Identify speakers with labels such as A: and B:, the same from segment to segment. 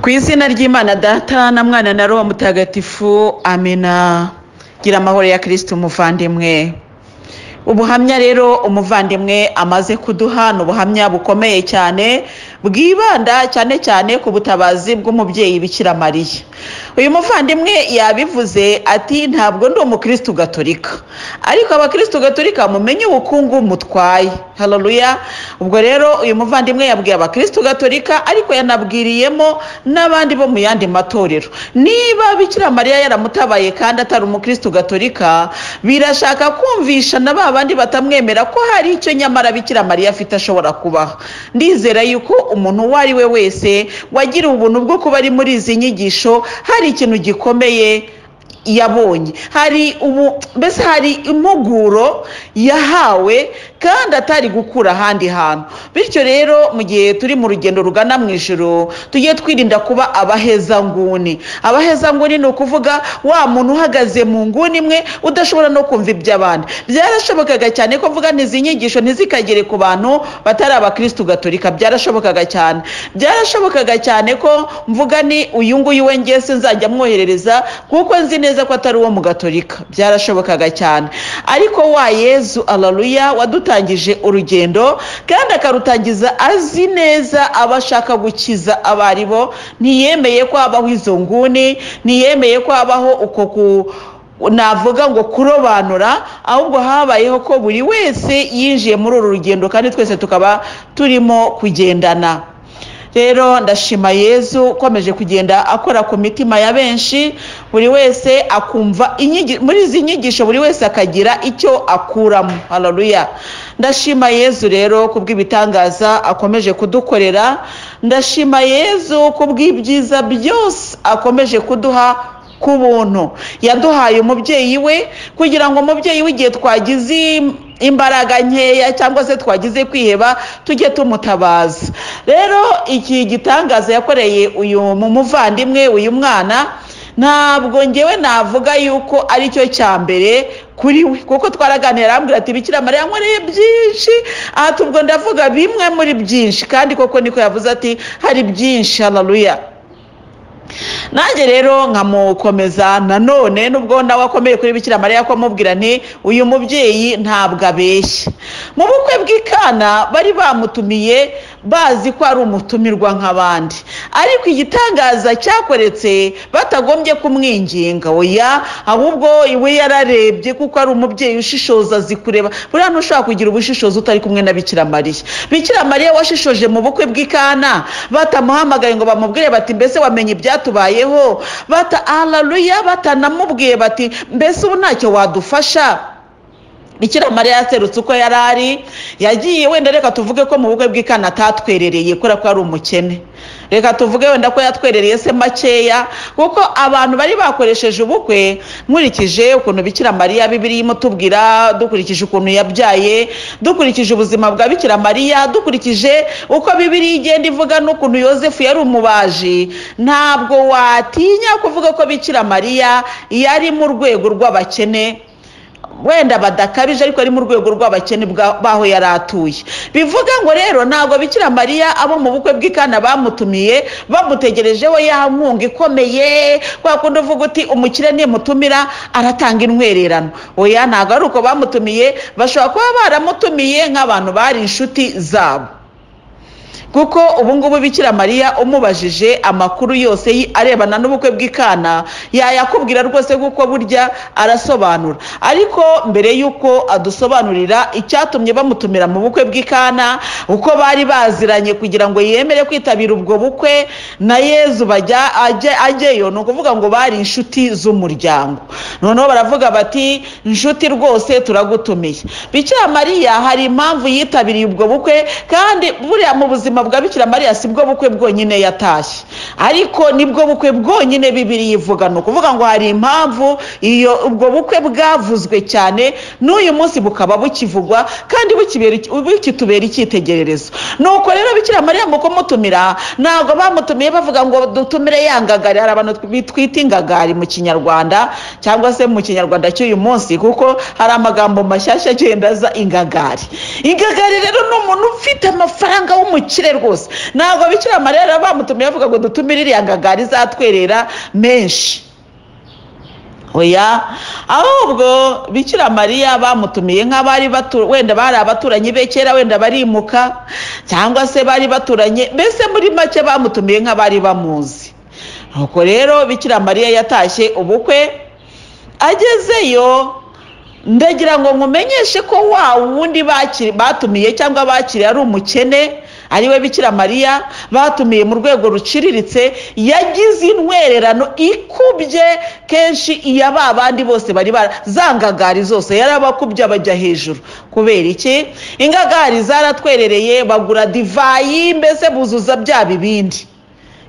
A: ku izina ry'imana data na mwana na roho mutagatifu amena gira amahoro ya kirisiti umuvandimwe ubuhamya rero umuvandimwe amaze kuduha ni ubuhamya bukomeye cyane bwibanda cyane cyane ku butabazi bw'umubyeyi bikira mariya uyu muvandimwe yabivuze ati ntabwo ndi umukirisitu gatolika ariko abakirisitu gatolika mumenye ubukungu mutwaye hararuya ubwo rero uyu muvandimwe yabwiye abakirisitu gatolika ariko yanabwiriyemo n'abandi bo mu yandi matorero niba bikira mariya yaramutabaye kandi atari umukirisitu gatolika birashaka kumvisha na ba bandi batamwemera ko hari icyo nyamara bikira mariya afite ashobora kubaha ndizera yuko umuntu uwo ari we wese wagiriwe ubuntu bwo kuba ari muri izi nyigisho hari ikintu gikomeye yabonye hari ubu mbese hari impuguro yahawe kandi atari gukura ahandi hantu bityo rero mu gihe turi mu rugendo rugana mu ijoro tujye twirinda kuba abahezanguni abahezanguni ni ukuvuga wa muntu uhagaze mu nguni imwe udashobora no kumva iby'abandi byarashobokaga cyane ko mvuga ntizi nyigisho ntizikagere ku bantu batari abakirisitu gatolika byarashobokaga cyane byarashobokaga cyane ko mvuga ni uyu nguyu we ngese nzajya amwoherereza kuko nzi neza ko atari uwo mu gatolika byarashobokaga cyane ariko wa yezu araruya wadutangije urugendo kandi akarutangiza azi neza abo ashaka gukiza abo ari bo ntiyemeye ko habaho izo nguni ntiyemeye ko habaho uko ku navuga ngo kurobanura ahubwo habayeho ko buri wese yinjiye muri uru rugendo kandi twese tukaba turimo kugendana rero ndashima yezu ukomeje kugenda akora ku mitima ya benshi buri wese akumva muri izi nyigisho buri wese akagira icyo akuramo hararuya ndashima yezu rero ku bw'ibitangaza akomeje kudukorera ndashima yezu ku bw'ibyiza byose akomeje kuduha ku buntu yaduhaye umubyeyi we kugira ngo umubyeyi we igihe twagize imbaraga nkeya cyangwa se twagize kwiheba tujye tumutabaza rero iki gitangaza yakoreye uyu mu muvandimwe uyu mwana ntabwo ngewe navuga yuko aricyo cya mbere kuri we kuko twaraganira arambwira ati bikira mariya nkoreye byinshi aha tubwo ndavuga bimwe muri byinshi kandi koko niko yavuze ati hari byinshi hararuya nanjye rero nkamukomeza nanone nubwo nawe akomeye kuri bikira mariya ko amubwira nti uyu mubyeyi ntabwo abeshya mu bukwe bw'ikana bari bamutumiye bazi ko ari umutumirwa nk'abandi ariko igitangaza cyakoretse batagombye kumwinginga oya ahubwo iwe yararebye kuko ari umubyeyi ushishoza azi kureba buriya hantu ushobora kugira ubushishozi utari kumwe na bikira mariya bikira mariya washishoje mu bukwe bw'ikana batamuhamagaye ngo bamubwire bati mbese wamenye ibya tubayeho bata hararuya batanamubwiye bati mbese ubu ntacyo wadufasha bikira mariya yaserutse uko yari ari yagiye wenda reka tuvuge ko mu bukwe bw'ikana atatwerereye kubera ko ari umukene reka tuvuge wenda ko yatwerereye se makeya kuko abantu bari bakoresheje ubukwe nkurikije ukuntu bikira mariya bibiri imutubwira dukurikije ukuntu yabyaye dukurikije ubuzima bwa bikira mariya dukurikije uko bibiri igenda ivuga n'ukuntu yosefu yari umubaji ntabwo watinya kuvuga ko bikira mariya yari mu rwego rw'abakene wenda badakabije ariko ari mu rwego rw'abakene b'aho yari atuye bivuga ngo rero ntabwo bikira mariya abo mu bukwe bw'ikana bamutumiye bamutegerejeho ya nkunga ikomeye kwa kundi uvuga uti umukire nimutumira aratanga intwererano oya ntabwo ari uko bamutumiye bashobora kuba baramutumiye nk'abantu bari inshuti zabo kuko ubungubu bikira mariya umubajije amakuru yose arebana n'ubukwe bw'ikana yayakubwira rwose kuko burya arasobanura ariko mbere y'uko adusobanurira icyatumye bamutumira mu bukwe bw'ikana uko bari baziranye kugira ngo yemere kwitabira ubwo bukwe na yezu bajya ajyeyo ni ukuvuga ngo bari inshuti z'umuryango noneho baravuga bati inshuti rwose turagutumiye bikira mariya hari impamvu yitabiriye ubwo bukwe kandi buriya mu buzima bwa bikira mariya si bwo bukwe bwonyine yatashye ariko nibwo bukwe bwonyine bibiri yivuga ni ukuvuga ngo hari impamvu iyo ubwo bukwe bwavuzwe cyane n'uyu munsi bukaba bukivugwa kandi bukitubera icyitegererezo nuko rero bikira mariya mu kumutumira ntabwo bamutumiye bavuga ngo dutumire ya ngagari hari abantu bitwita ingagari mu kinyarwanda cyangwa se mu kinyarwanda cy'uyu munsi kuko hari amagambo mashyashya agenda aza ingagari ingagari rero ni umuntu ufite amafaranga w'umukire dutumire rwose ntabwo bikira mariya bamutumiye bavuga ngo dutumire iriya ngagari izatwerera menshi oya ahubwo bikira mariya bamutumiye nk'abari batu wenda bari abaturanyi be kera wenda barimuka cyangwa se bari baturanye mbese muri make bamutumiye nk'abari bamuzi nuko rero bikira mariya yatashye ubukwe agezeyo ndagira ngo nkumenyeshe ko wa wundi batumiye cyangwa bakiriye ari umukene ariwe bikira mariya batumiye mu rwego ruciriritse yagize intwererano ikubye kenshi iya ba bandi bose bari barazangagari zose yarabakubye abajya hejuru kubera iki ingagari zaratwerereye bagura divayi mbese buzuza bya bibindi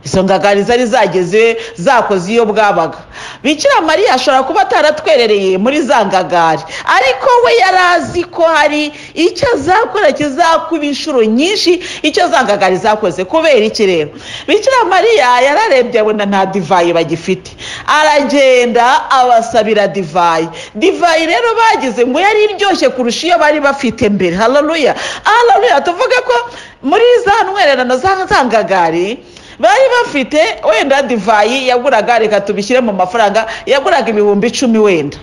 A: izo ngagari zari zageze zakoze iyo bwabaga bikira mariya ashobora kuba ataratwerereye muri za ngagari ariko we yari azi ko hari icyo azakora kizakuba inshuro nyinshi icyo za ngagari zakoze kubera iki rero bikira mariya yararebye abona nta divayi bagifite aragenda abasabira divayi divayi rero bagize ngo yari iryoshye kurusha iyo bari bafite mbere hararuya hararuya tuvuge ko muri za ntwererano za ngagari bari bafite wenda divayi yaguraga reka tubishyire mu mafaranga yaguraga ibihumbi icumi wenda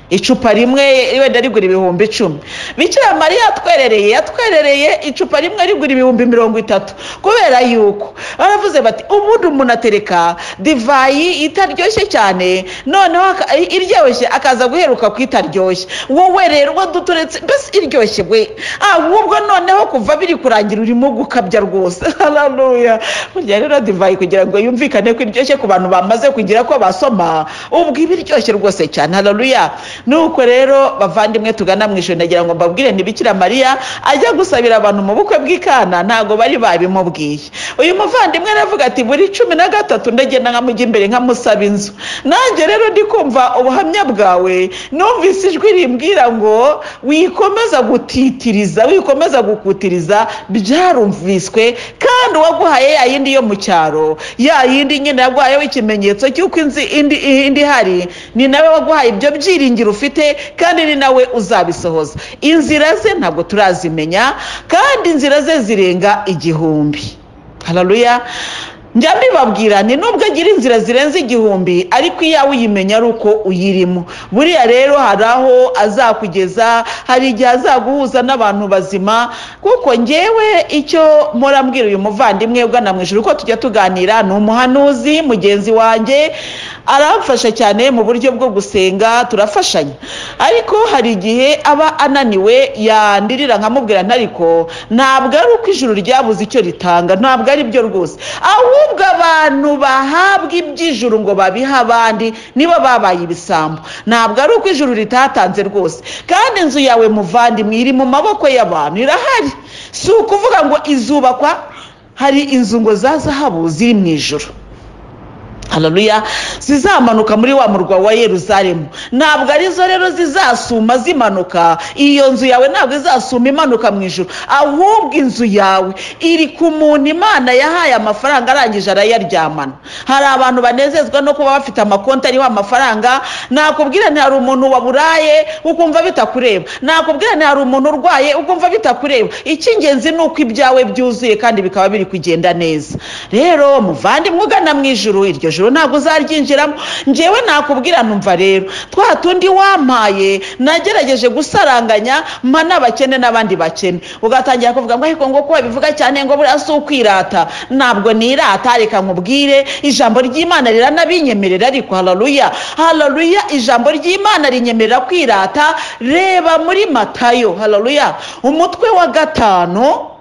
A: icupa rimwe wenda rigura ibihumbi icumi bikira mariya yatwerereye yatwerereye icupa rimwe rigura ibihumbi mirongo itatu kubera yuko baravuze bati ubundi umuntu atereka divayi itaryoshye cyane noneho iryoshye akaza guheruka ku itaryoshye wowe rero uwo duturetse mbese iryoshye we ahubwo noneho kuva biri kurangira urimo gukabya rwose hararuya burya rero divayi kugira ngo yumvikane ko iryoshye ku bantu bamaze kugira ko basoma ubwo iba iryoshye rwose cyane hararuya nuko rero bavandimwe tugana mu ijoro ndagira ngo mbabwire ntibikira mariya ajya gusabira abantu mu bukwe bw'ikana ntabwo bari babimubwiye uyu muvandimwe aravuga ati buri cumi na gatatu ndagenda nkamujya imbere nkamusaba inzu nanjye rero ndi kumva ubuhamya bwawe numvise ijwi rimbwira ngo wikomeza gutitiriza wikomeza gukutiriza byarumviswe kandi uwaguhaye ya yindi yo mu cyaro ya yindi nyine yaguhayeho ikimenyetso cy'uko indi ihari ni nawe waguhaye ibyo byiringiye ufite kandi ni nawe uzabisohoza inzira ze ntabwo turazimenya kandi inzira ze zirenga igihumbi hararuya njya mbibabwira ni nubwo agira inzira zirenze igihumbi ariko iyawe uyimenya ari uko uyirimo buriya rero hari aho azakugeza hari igihe azaguhuza n'abantu bazima kuko ngewe icyo murambwira uyu muvandimwe ugana mu ijoro uko tujya tuganira ni umuhanuzi mugenzi wanjye aramfasha cyane mu buryo bwo gusenga turafashanya ariko hari igihe aba ananiwe yandirira nkamubwira ntariko ntabwo ari uko ijuru ryabuze icyo ritanga ntabwo ari byo rwose ahubwo abantu bahabwa iby'ijuru ngo babihe abandi nibo babaye ibisambo ntabwo ari uko ijuru ritatanze rwose kandi inzu yawe muvandimwe iri mu maboko y'abantu irahari si ukuvuga ngo izubakwa hari inzu ngo za zahabu ziri mu ijoro hararuya zizamanuka muri wa murwa wa yeruzalemu ntabwo arizo rero zizasuma zimanuka iyo nzu yawe ntabwo izasuma imanuka mu ijoro ahubwo inzu yawe iri ku muntu imana yahaye amafaranga arangije arayaryamana hari abantu banezezwa no kuba bafite amakonti ariho amafaranga nakubwira hari umuntu waburaye ukumva bitakureba nakubwira hari umuntu urwaye ukumva bitakureba icy'ingenzi ni uko ibyawe byuzuye kandi bikaba biri kugenda neza rero muvandimwe ugana mu ijoro iryo joro ntabwo uzaryinjiramo ngewe nakubwira numva rero twa tundi wampaye nagerageje gusaranganya mpa n'abakene n'abandi bakene ugatangira kuvuga ngo ariko ngo ko babivuga cyane ngo buriya si ukwirata ntabwo nirata reka nkubwire ijambo ry'imana riranabinyemerera ariko hararuya hararuya ijambo ry'imana rinyemerera kwirata reba muri matayo hararuya umutwe wa gatanu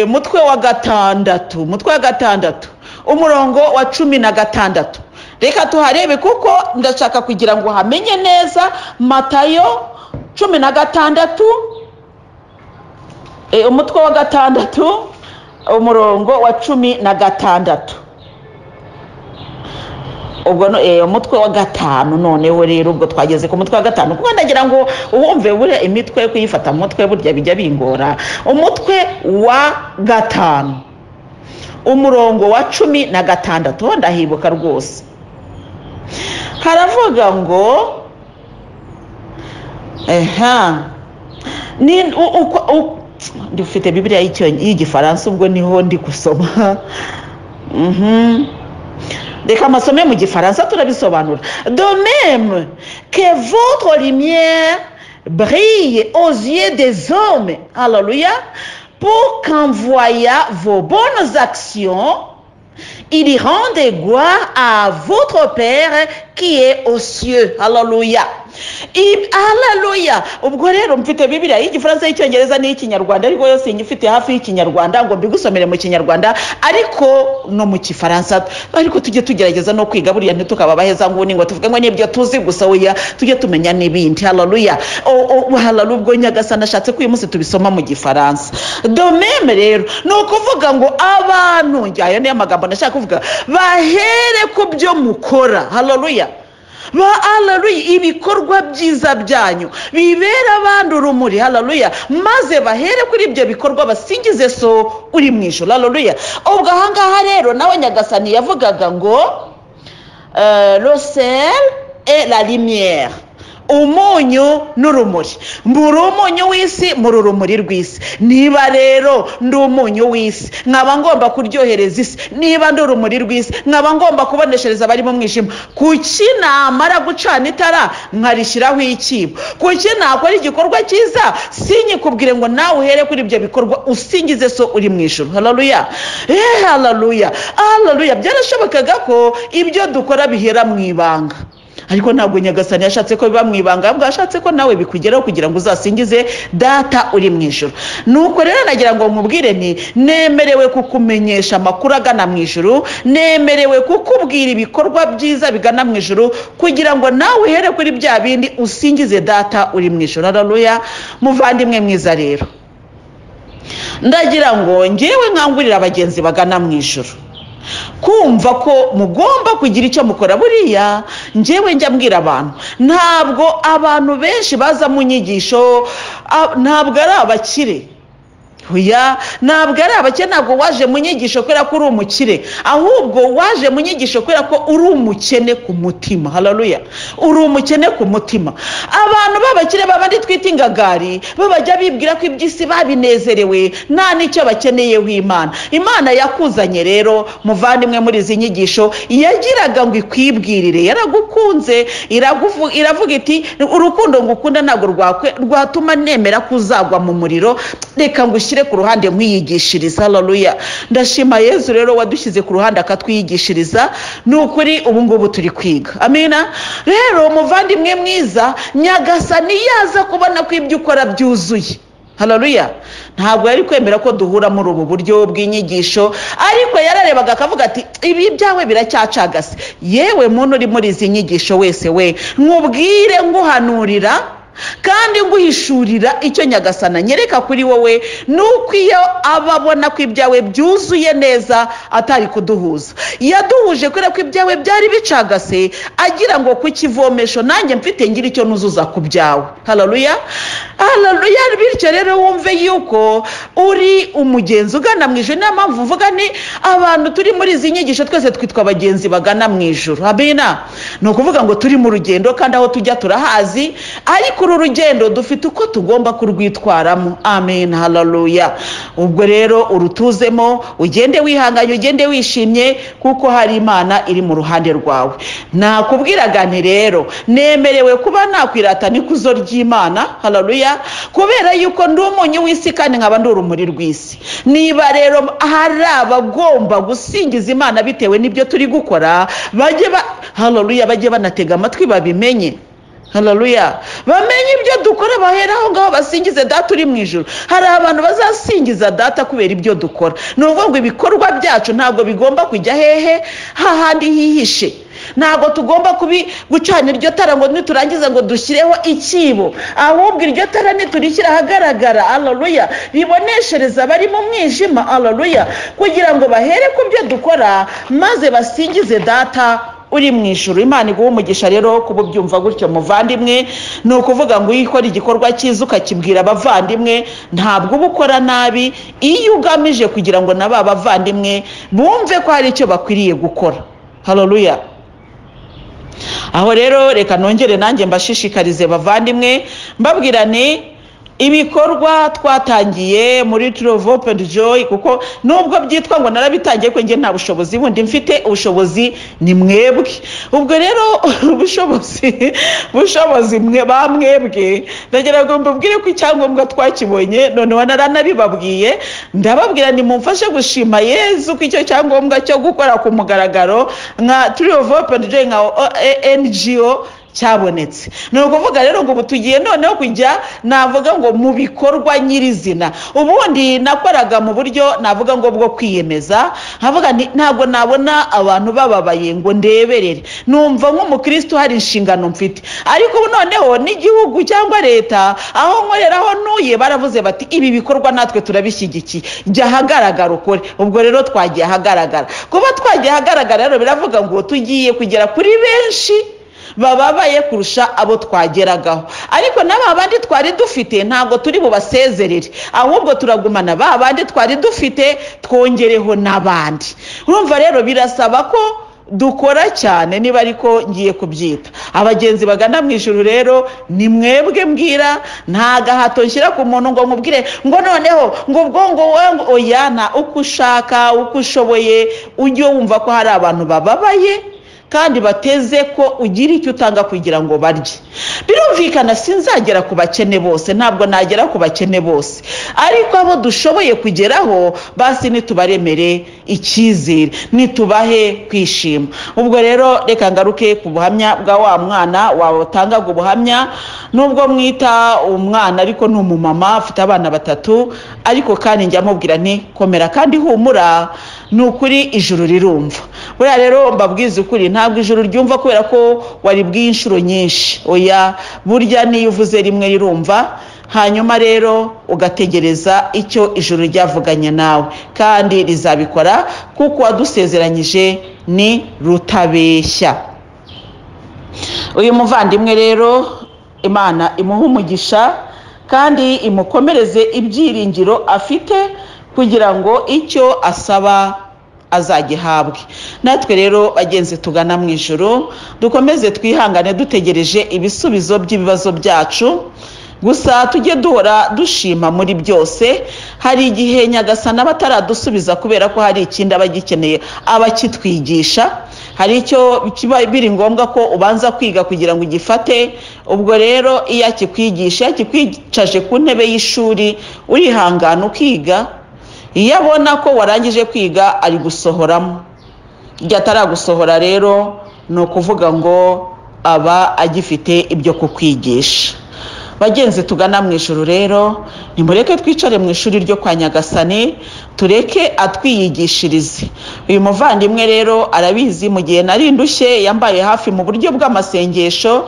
A: mutwe wa gatandatu mutwe wa gatandatu umurongo wa cumi na gatandatu reka tuharebe kuko ndashaka kugira ngo hamenye neza matayo cumi na gatandatu umutwe wa gatandatu umurongo wa cumi na gatandatu ubwo umutwe wa gatanu noneho rero ubwo twageze ku mutwe wa gatanu kuko ndagira ngo uwumve buriya imitwe kuyifata mu mutwe burya bijya bingora umutwe wa gatanu umurongo wa cumi na gatandatu wenda ahibuka rwose haravuga ngo eha dufite bibiriya y'icyo- y'igifaransa ubwo niho ndi gusoma Mhm. reka amasome mu gifaransa turabisobanura de même que votre lumière brille aux yeux des hommes alleluya pour qu'en voyant vos bonnes actions il rende gloire à votre Père qui est aux cieux. Hallelujah. I- Hallelujah. Ubwo rero mfite Bibiliya y'igifaransa y'icyongereza n'iy'ikinyarwanda ariko yose nyifite hafi y'ikinyarwanda ngo mbigusomere mu kinyarwanda ariko no mu kifaransa ariko tujye tugerageza no kwiga buriya ntitukaba abaheza nguni ngo tuvuge ngo nibyo tuzi gusa weya tujye tumenya n'ibindi haleluya haleluya ubwo nyagasani ashatse ko uyu munsi tubisoma mu gifaransa domeme rero ni ukuvuga ngo abantu njye ayo niyo magambo nashaka kuvuga bahere ku byo mukora haleluya ba haleluya ibikorwa byiza byanyu bibera abandi urumuri haleluya maze bahere kuri ibyo bikorwa basingize so uri mu ijoro haleluya ubwo ahangaha rero nawe nyagasani yavugaga ngo Euh, le sel et la lumière umunyu n'urumuri mbura umunyu w'isi muri urumuri rw'isi niba rero ndi umunyu w'isi nkaba ngomba kuryohereza isi niba ndi urumuri rw'isi nkaba ngomba kuboneshereza abari mu mwijima kuki namara gucana itara nkarishyiraho ikibo kuki nakora igikorwa cyiza sinyikubwire ngo nawe uhere kuri ibyo bikorwa usingize so uri mu ijoro hararuya eee hararuya hararuya byarashobokaga ko ibyo dukora bihera mu ibanga ariko ntabwo nyagasani yashatse ko biba mu ibanga ahubwo yashatse ko nawe bikugeraho kugira ngo uzasingize data uri mu ijoro nuko rero nagira ngo nkubwire nti nemerewe kukumenyesha amakuru agana mu ijoro nemerewe kukubwira ibikorwa byiza bigana mu ijoro kugira ngo nawe uhere kuri bya bindi usingize data uri mu ijoro hararuya muvandimwe mwiza rero ndagira ngo ngewe nkangurira abagenzi bagana mu ijoro kumva ko mugomba kugira icyo mukora buriya ngewe njya mbwira abantu ntabwo abantu benshi baza mu nyigisho a- ntabwo ari abakire Oya ntabwo ari abakire ntabwo waje mu nyigisho kubera ko uri umukire ahubwo waje mu nyigisho kubera ko uri umukene ku mutima hararuya uri umukene ku mutima abantu b'abakire babandi twita ingagari bo bajya bibwira ko iby'isi babinezerewe nta n'icyo bakeneyeho imana imana yakuzanye rero muvandimwe muri izi nyigisho yagiraga ngo ikwibwirire yaragukunze iraguvu- iravuga iti urukundo ngukunda ntabwo rwakwe- rwatuma nemera ko uzagwa mu muriro reka ngushyire ku ruhande nkwiyigishiriza haleluya ndashima yezu rero wadushyize ku ruhande akatwiyigishiriza ni ukuri ubu ngubu turi kwiga amina rero muvandimwe mwiza nyagasani yaza kubona ko ibyo ukora byuzuye haleluya ntabwo yari kwemera ko duhura muri ubu buryo bw'inyigisho ariko yararebaga akavuga ati ibi byawe biracyacagase yewe muntu uri muri izi nyigisho wese we nkubwire nguhanurira kandi nguhishurira icyo nyagasana nyereka kuri wowe ni uko iyo aba abona ko ibyawe byuzuye neza atari kuduhuza yaduhuje kubera ko ibyawe byari bicagase agira ngo ku kivomesho nanjye mfite ngira icyo nuzuza ku byawe hararuya hararuya bityo rero wumve yuko uri umugenzi ugana mu ijoro niyo mpamvu mvuga ni abantu turi muri izi nyigisho twese twitwa abagenzi bagana mu ijoro abina ni ukuvuga ngo turi mu rugendo kandi aho tujya turahazi ariko uru rugendo dufite uko tugomba kurwitwaramo amen hararuya ubwo rero urutuzemo ugende wihanganye ugende wishimye kuko hari imana iri mu ruhande rwawe nakubwiraga nti rero nemerewe kuba nakwirata n'ikuzo ry'imana hararuya kubera yuko ndi umunyu w'isi kandi nkaba ndi urumuri rw'isi niba rero hari abagomba gusingiza imana bitewe n'ibyo turi gukora bajye ba hararuya bajye banatega amatwi babimenye hararuya bamenye ibyo dukora bahera aho ngaho basingize data uri mu ijoro hari abantu bazasingiza data kubera ibyo dukora ni ukuvuga ngo ibikorwa byacu ntabwo bigomba kujya hehe hahandi hihishe ntabwo tugomba kubi gucana iryo tara ngo niturangiza ngo dushyireho ikibo ahubwo iryo tara niturishyira ahagaragara hararuya riboneshereza abari mu mwijima hararuya kugira ngo bahere ku byo dukora maze basingize data uri mu ijoro imana iguha umugisha rero kuba ubyumva gutyo muvandimwe ni ukuvuga ngo iyo ukora igikorwa cyiza ukakibwira abavandimwe ntabwo uba ukora nabi iyo ugamije kugira ngo na ba bavandimwe bumve ko hari icyo bakwiriye gukora hararuya aho rero reka nongere nanjye mbashishikarize bavandimwe mbabwirane ibikorwa twatangiye muri turovo pedi joyi kuko nubwo byitwa ngo narabitangiye ko njye nta bushobozi bundi mfite ubushobozi ni mwebwe ubwo rero ubushobozi bushobozi mwe ba mwebwe ndagira ngo mbabwire ko icyangombwa twakibonye noneho naranabibabwiye ndababwira ni mumfashe gushima yezu ko icyo cyangombwa cyo gukora ku mugaragaro nka turovo pedi joyi nka ngo cyabonetse ni ukuvuga rero ngo ubu tugiye noneho kujya navuga ngo mu bikorwa nyirizina ubundi nakoraga mu buryo navuga ngo bwo kwiyemeza nkavuga ntabwo nabona abantu bababaye ngo ndeberere numva nk'umukristo hari inshingano mfite ariko ubu noneho n'igihugu cyangwa leta aho nkorera aho ntuye baravuze bati ibi bikorwa natwe turabishyigikiye jya ahagaragara ukore ubwo rero twagiye ahagaragara kuba twagiye ahagaragara rero biravuga ngo tugiye kugera kuri benshi bababaye kurusha abo twageragaho ariko n'aba bandi twari dufite ntabwo turi bubasezerere ahubwo turagumana ba bandi twari dufite twongereho n'abandi urumva rero birasaba ko dukora cyane niba ariko ngiye kubyita abagenzi bagana mu ijoro rero ni mwebwe mbwira nta gahato nshyira ku muntu ngo nkubwire ngo noneho ngo ubwo ngo wowe oya nta uko ushaka uko ushoboye ujye wumva ko hari abantu bababaye kandi bateze ko ugira icyo utanga kugira ngo barye birumvikana sinzagera ku bakene bose ntabwo nagera ku bakene bose ariko abo dushoboye kugeraho basi nitubaremere icyizere nitubahe kwishima ubwo rero reka ngaruke ku buhamya bwa wa mwana watangaga ubuhamya nubwo mwita umwana ariko ni umumama afite abana batatu ariko kandi njya mubwira nti komera kandi humura ni ukuri ijuru rirumva buriya rero mbabwiza ukuri nta ntabwo ijoro ryumva kubera ko waribwiye inshuro nyinshi oya burya niyo uvuze rimwe rirumva hanyuma rero ugategereza icyo ijoro ryavuganye nawe kandi rizabikora kuko uwadusezeranyije ni rutabeshya uyu muvandimwe rero imana imuha umugisha kandi imukomereze ibyiringiro afite kugira ngo icyo asaba azagihabwe natwe rero bagenzi tugana mu ijoro dukomeze twihangane dutegereje ibisubizo by'ibibazo byacu gusa tujye duhora dushima muri byose hari igihe nyagasana bataradusubiza kubera ko hari ikindi aba agikeneye aba akitwigisha hari icyo kiba biri ngombwa ko ubanza kwiga kugira ngo ugifate ubwo rero iyo akikwigisha akikwicaje ku ntebe y'ishuri urihangana ukiga iyo abona ko warangije kwiga ari gusohoramo igihe ataragusohora rero ni ukuvuga ngo aba agifite ibyo kukwigisha bagenzi tugana mu ijoro rero nimureke twicare mu ishuri ryo kwa nyagasane tureke atwiyigishirize uyu muvandimwe rero arabizi mu gihe nari indushye yambaye hafi mu buryo bw'amasengesho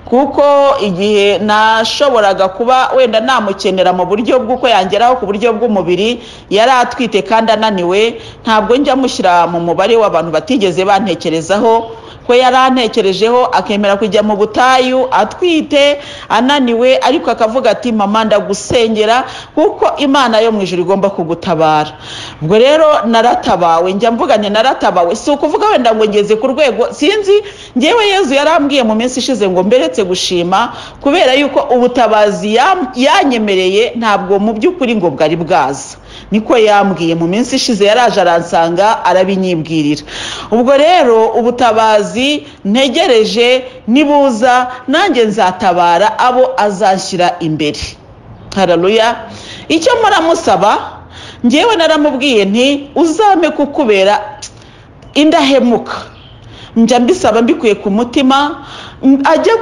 A: kuko igihe nashoboraga kuba wenda namukenera mu buryo bw'uko yangeraho ku buryo bw'umubiri yari atwite kandi ananiwe ntabwo njya mushyira mu mubare w'abantu batigeze bantekerezaho ko yari antekerejeho akemera kujya mu butayu atwite ananiwe ariko akavuga ati mama ndagusengera kuko imana yo mu ijoro igomba kugutabara ubwo rero naratabawe njya mvugane naratabawe si ukuvuga wenda ngo ngeze ku rwego sinzi ngewe yezu yarambwiye mu minsi ishize ngo mberetse gushima kubera yuko ubutabazi yanyemereye ntabwo mu by'ukuri ngo bwari bwaza niko yambwiye mu minsi ishize yaraje aransanga arabinyibwirira ubwo rero ubutabazi ntegereje nibuza nanjye nzatabara abo azashyira imbere hararuya icyo muramusaba ngewe naramubwiye nti uzame kukubera indahemuka njya mbisaba mbikuye ku mutima ajye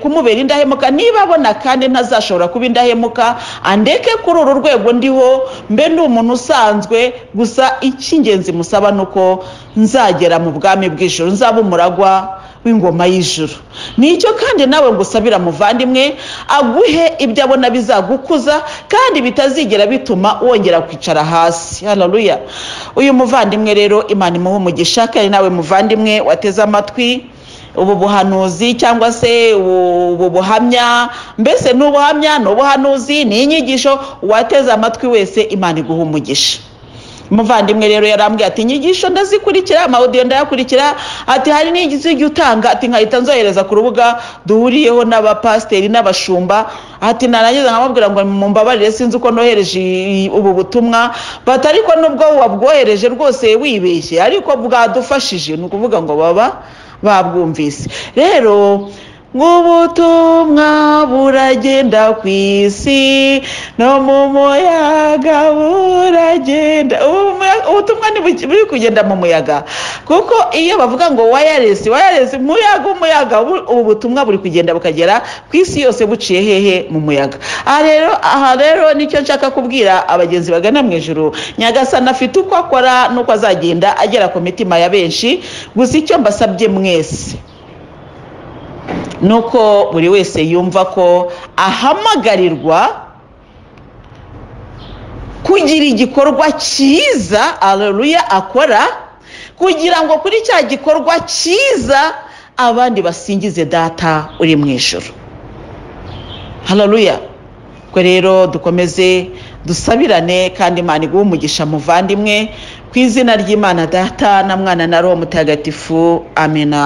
A: kumubera indahemuka niba abona kandi ntazashobora kuba indahemuka andeke kuri uru rwego ndiho mbe ndi umuntu usanzwe gusa icy'ingenzi musaba ni uko nzagera mu bwami bw'ijoro nzaba umuragwa w'ingoma y'ijoro nicyo kandi nawe ngo usabira muvandimwe aguhe ibyo abona bizagukuza kandi bitazigera bituma wongera kwicara hasi hararuya uyu muvandimwe rero imana imuha umugisha kandi nawe muvandimwe wateze amatwi ubu buhanuzi cyangwa se ubu buhamya mbese ni ubuhamya ni ubuhanuzi ni inyigisho uwateze amatwi wese imana iguha umugisha umuvandimwe rero yarambwiye ati inyigisho ndazikurikira amawudiyo ndayakurikira ati hari n'igihe utanga ati nkahita nzohereza ku rubuga duhuriyeho n'abapasiteri n'abashumba ati narangiza nkamubwira ngo mumbabarire sinzi uko nohereje iyi- ubu butumwa bati ariko nubwo wabwohereje rwose wibeshye ariko bwadufashije ni ukuvuga ngo baba babwumvise rero nk'ubutumwa buragenda ku isi no mu muyaga buragenda Ubu muya- ubutumwa ni buki- buri kugenda mu muyaga kuko iyo bavuga ngo wireless wireless muyaga umuyaga ubu- ubu butumwa buri kugenda bukagera ku isi yose buciye hehe mu muyaga aha rero aha rero nicyo nshaka kubwira abagenzi bagana mu ijuru nyagasana afite uko akora n'uko azagenda agera ku mitima ya benshi gusa icyo mbasabye mwese nuko buri wese yumva ko ahamagarirwa kugira igikorwa cyiza aleluya akora kugira ngo kuri cya gikorwa cyiza abandi basingize data uri mu ijoro haleluya ubwo rero dukomeze dusabirane kandi imana iguhe umugisha muvandimwe ku izina ry'imana data na mwana na roho mutagatifu amena